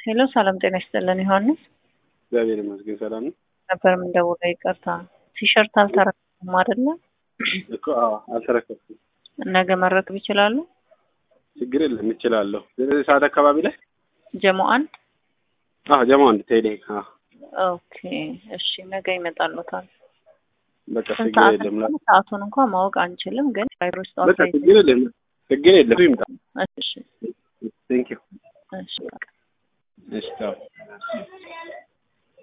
ሄሎ ሰላም ጤና ይስጥልን ዮሐንስ እግዚአብሔር ይመስገን ሰላም ነው ነበር የምንደውለው ይቅርታ ቲሸርት አልተረከቡም አይደለ እኮ አዎ አልተረከብኩም ነገ መረከብ ይችላሉ ችግር የለም እችላለሁ ዘጠኝ ሰዓት አካባቢ ላይ ጀሞ አንድ አዎ ጀማ አንድ ቴሌ አዎ ኦኬ እሺ ነገ ይመጣሉታል በቃ ስንት ችግር ሰዓት የለም ላ- እንደሆነ ሰዓቱን እንኳን ማወቅ አንችልም ግን ቫይሮስ በቃ ችግር የለም ችግር የለም ይምጣ እሺ ቴንክ ዩ እሺ እሺ ቻው